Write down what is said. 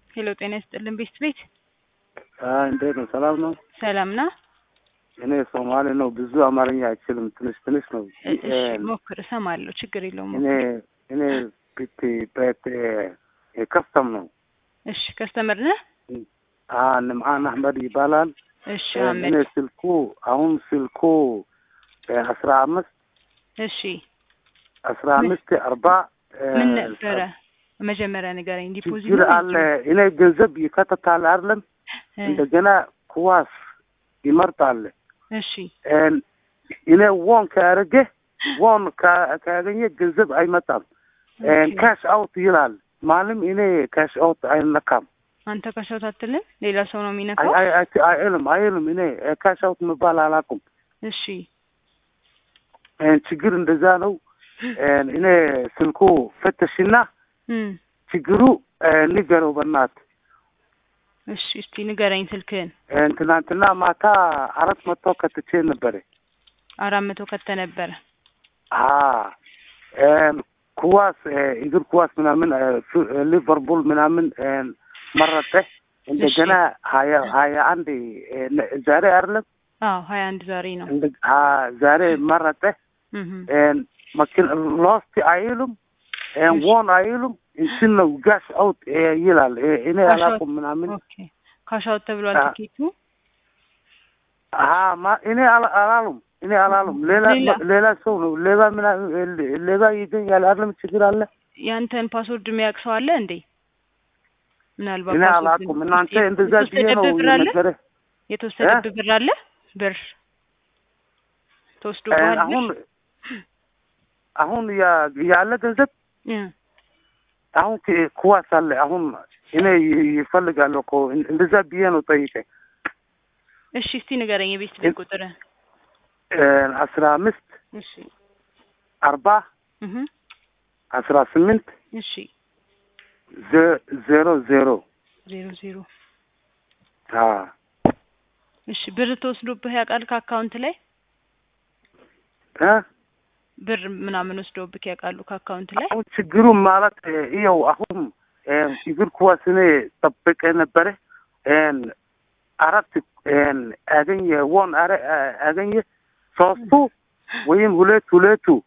ሄሎ ጤና ይስጥልን ቤስት ቤት እንዴት ነው? ሰላም ነው? ሰላም ና እኔ ሶማሌ ነው፣ ብዙ አማርኛ አይችልም። ትንሽ ትንሽ ነው። እሺ ሞክር፣ እሰማለሁ። ችግር የለውም። እኔ እኔ ቢት በት ከስተም ነው። እሺ ከስተመር ነህ? ንምዓን አህመድ ይባላል። እሺ እኔ አህመድ። ስልኩ አሁን ስልኩ አስራ አምስት እሺ አስራ አምስት አርባ ምን ነበረ መጀመሪያ ንገረኝ። ዲፖዚት ችግር አለ። እኔ ገንዘብ ይከተታል አይደለም፣ እንደገና ኩዋስ ይመርጣል። እሺ እኔ ዎን ካረገ ዎን ካገኘ ገንዘብ አይመጣም። ካሽ አውት ይላል። ማለም እኔ ካሽ አውት አይነካም። አንተ ካሻውት አትልም፣ ሌላ ሰው ነው የሚነካው። አይልም አይልም። እኔ ካሽ አውት መባል አላውቅም። እሺ ችግር እንደዛ ነው። እኔ ስልኩ ፈተሽና እም፣ ችግሩ ንገረው በናት። እሺ እስቲ ንገረኝ ስልክህን። ትናንትና ማታ አራት መቶ ከትቼ ነበረ። አራት መቶ ከተ ነበረ። ኩዋስ እግር ኩዋስ ምናምን ሊቨርፑል ምናምን መረጠ። እንደገና ሀያ ሀያ አንድ ዛሬ አይደለም አዎ ሀያ አንድ ዛሬ ነው። ዛሬ መረጠ። እም፣ መኪና ሎስት አይሉም ዎን አይሉም እንትን ነው ጋሽ አውት ይላል። እኔ አላውቅም ምናምን ኦኬ ካሻውት ተብሏል አ- ቲኬቱ። እኔ አላ- አላሉም እኔ አላሉም። ሌላ ሌላ? ሌላ ሰው ነው ሌባ ምናምን ሌባ ይገኛል አይደለም ችግር አለ። ያንተን ፓስወርድ የሚያውቅ ሰው አለ እንዴ? ምናልባት እኔ ፓስወርድ አላውቅም። እናንተ እንደዛ ብዬ ነው የተወሰደብህ ብር አለ? የነገረ የተወሰደብህ ብር አለ? ብር ተወስዶብሃል? አሁን አሁን ያ- ያለ ገንዘብ እ፣ አሁን ክ- ኩዋስ አለ። አሁን እኔ ይ- ይፈልጋለሁ እኮ እንደዛ ብዬ ነው ጠይቀ እሺ እስቲ ንገረኝ የቤት ቤት ቁጥር። አስራ አምስት እሺ አርባ እህ አስራ ስምንት እሺ ዘ- ዜሮ ዜሮ ዜሮ ዜሮ አ እሺ ብር ተወስዶብህ ያውቃል ከአካውንት ላይ እ ብር ምናምን ወስዶብህ ያውቃሉ ከአካውንት ላይ? አሁን ችግሩ ማለት ይኸው አሁን እግር ኳስ እኔ ጠብቄ ነበረ አራት አገኘ ወን አረ አገኘ ሶስቱ ወይም ሁለት ሁለቱ